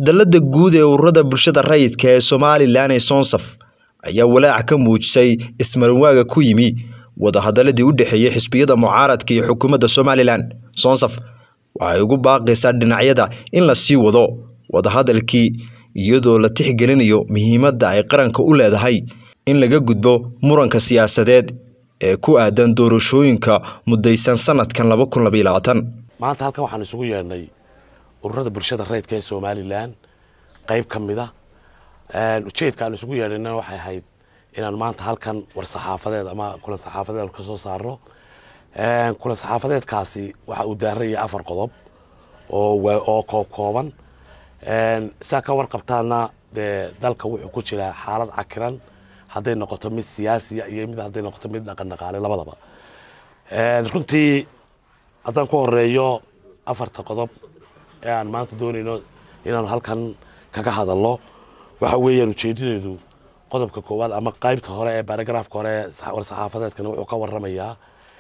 Dallada guud ee ururada bulshada rayidka ee Somalilan ee Sonsaf ayaa walaac ka muujisay ismarinwaaga ku yimi wadahadaladii u dhexeeyay xisbiyada mucaaradka iyo xukuumadda Somalilan. Sonsaf waxay ugu baaqaysaa dhinacyada in la sii wado wadahadalkii iyadoo la tixgelinayo muhiimadda ay qaranka u leedahay in laga gudbo muranka siyaasadeed ee ku aadan doorashooyinka mudaysan sanadkan laba kun labaiyo labaatan. maanta halkan waxaan isugu yeedhnay ururada bulshada rayidka ee somalilan qayb ka mid a ujeedka aan isugu yeedhayna waxay ahayd inaan maanta halkan war saxaafadeed ama kulan saxaafadeed aan ka soo saaro kulan saxaafadeedkaasi waxa uu daaran yahay afar qodob oo wa- oo koob kooban saa ka warqabtaana dee dalka wuxuu ku jiraa xaalad cakiran hadday noqoto mid siyaasiya iyo mid hadday noqoto mid dhaqan dhaqaale labadaba runtii haddaan ku horeeyo afarta qodob ee aan maanta doonayno inaanu halkan kaga hadalno waxa weeyaan ujeedadeedu qodobka koowaad ama qaybta hore ee baragraafka hore ee sa- war saxaafadeedkana wuxuu ka waramayaa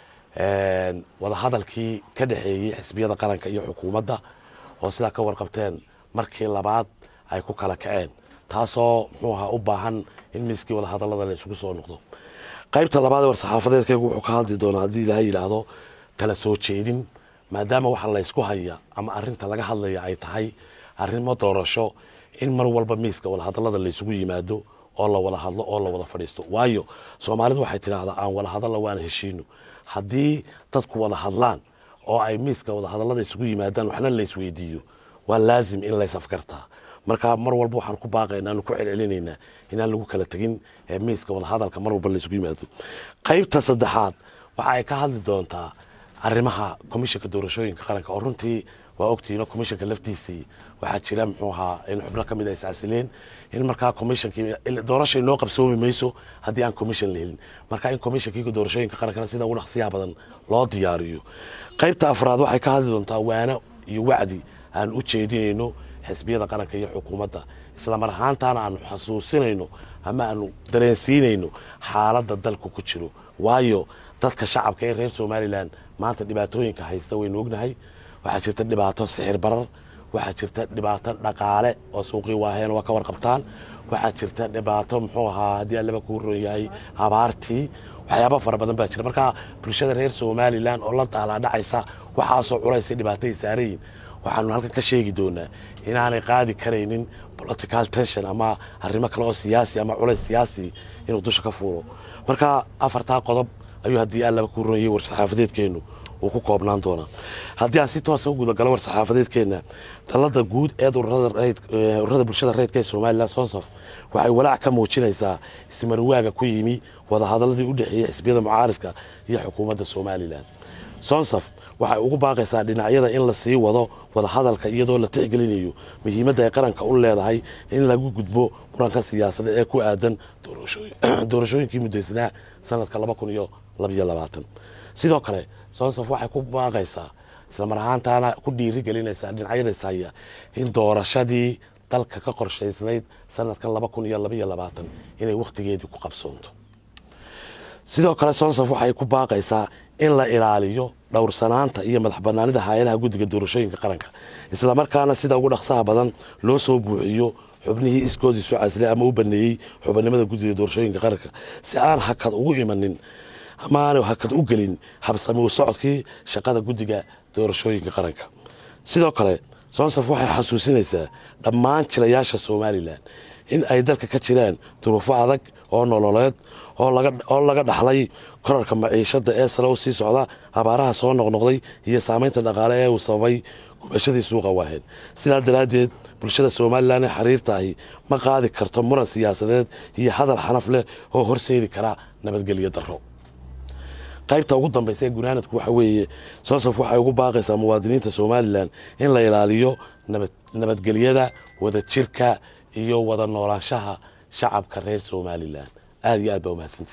wadahadalkii ka dhexeeyey xisbiyada qaranka iyo xukuumadda oo sidaa ka warqabteen markii labaad ay ku kala kaceen taasoo muxuu ahaa u baahan in miiskii wadahadalada la isugu soo noqdo qaybta labaad ee war saxaafadeedkaygu wuxuu ka hadli doonaa haddii ilaha yidhaahdo kala soo jeedin maadaama waxa laysku haya ama arinta laga hadlaya ay tahay arrimo doorasho in mar walba miiska wadahadalada laysugu yimaado oo la wada hadlo oo la wada fadhiisto waayo soomaalidu waxay tidhaahdaa aan wada hadalla waana heshiino haddii dadku wada hadlaan oo ay miiska wadahadalada isugu yimaadaan waxna laysweydiiyo waa laazim in lays afgartaa marka mar walba waxaan ku baaqaynaa aanu ku celcelinaynaa inaan lagu kala tegin ee miiska wadahadalka mar walba laysugu yimaado qaybta saddexaad waxa ay ka hadli doontaa arrimaha komishanka doorashooyinka qaranka oo runtii waa ogtihiino komishanka laftiisii waxaa jira muxuu ahaa in xubno ka mid a iscasileen in markaa komishankii doorasha inoo qabsoomi mayso haddii aan commission la helin marka in komishankii doorashooyinka qarankana sida ugu dhaqsiyaha badan loo diyaariyo qaybta afraad waxay ka hadli doontaa waano iyo wacdi aan u jeedinayno xisbiyada qaranka iyo xukuumadda islamar ahaantaana aanu xasuusinayno ama aanu dareensiinayno xaaladda dalku ku jiro waayo dadka shacabka ee reer somalilan maanta dhibaatooyinka haysta waynu ognahay waxaa jirta dhibaato sixir barar waxaa jirta dhibaato dhaqaale oo suuqii waaheen waa ka warqabtaan waxaa jirta dhibaato muxuu ahaa haddii allaba kuu ron yahay abaartii waxyaaba fara badan baa jira marka bulshada reer somalilan oo la daalaadhacaysa waxaasoo culaysay dhibaatay saarayin waxaanu halkan ka sheegi doonaa inaanay qaadi karaynin political tension ama arrimo kale oo siyaasi ama culays siyaasi inuu dusha ka fuuro marka afartaa qodob ayuu haddii allaba kuu ron yahay war saxaafadeedkeenu uu ku koobnaan doonaa haddii aan si toosa u gudagalo war saxaafadeedkeena dalada guud ee ururada bulshada rayidka ee somalilan sonsaf waxay walaac ka muujinaysaa ismarinwaaga ku yimi wadahadaladii u dhexeeyey xisbiyada mucaaridka iyo xukuumadda somalilan sonsaf waxay ugu baaqaysaa dhinacyada in la sii wado wadahadalka iyadoo la tixgelinayo muhiimadda ay qaranka u leedahay in lagu gudbo muranka siyaasadeed ee ku aadan doorashooyinkii mudaysanaa sanadka laba kun iyo labaiyo labaatan sidoo kale sonsaf waxay ku baaqaysaa islamar ahaantaana ku dhiiri gelinaysaa dhinacyada ishaya in doorashadii dalka ka qorshaysnayd sanadkan laba kun iyo labaiyo labaatan inay wakhtigeedii ku qabsoonto sidoo kale sonsaf waxay ku baaqaysaa in la ilaaliyo dhowrsanaanta iyo madax banaanida hay-adaha guddiga doorashooyinka qaranka islamarkaana sida ugu dhaqsaha badan loo soo buuxiyo xubnihii iskoodii soo caslay ama u baneeyey xubinimada guddiga doorashooyinka qaranka si aan hakad ugu imanin ama aanay hakad u gelin habsami u socodkii shaqada guddiga doorashooyinka qaranka sidoo kale sonsaf waxay xasuusinaysaa dhammaan jilayaasha somalilan in ay dalka ka jiraan duruufo adag oo nololeed oo laga dhaxlay korarka maciishada ee sare u sii socda abaaraha soo noqnoqday iyo saameynta dhaqaale ee uu sababay gubashadii suuqa waaheen sidaa daraaddeed bulshada somalilan ee xiriirta ahi ma qaadi karto muran siyaasadeed iyo hadal xanaf leh oo horseedi kara nabadgelyo darro qaybta ugu dambaysa ee gunaanadku waxa weeye sonsaf waxay ugu baaqaysaa muwaadiniinta somalilan in la ilaaliyo nabadgelyada wadajirka iyo wada noolaanshaha shacabka reer somalilan aada iyo aad baa umahadsanti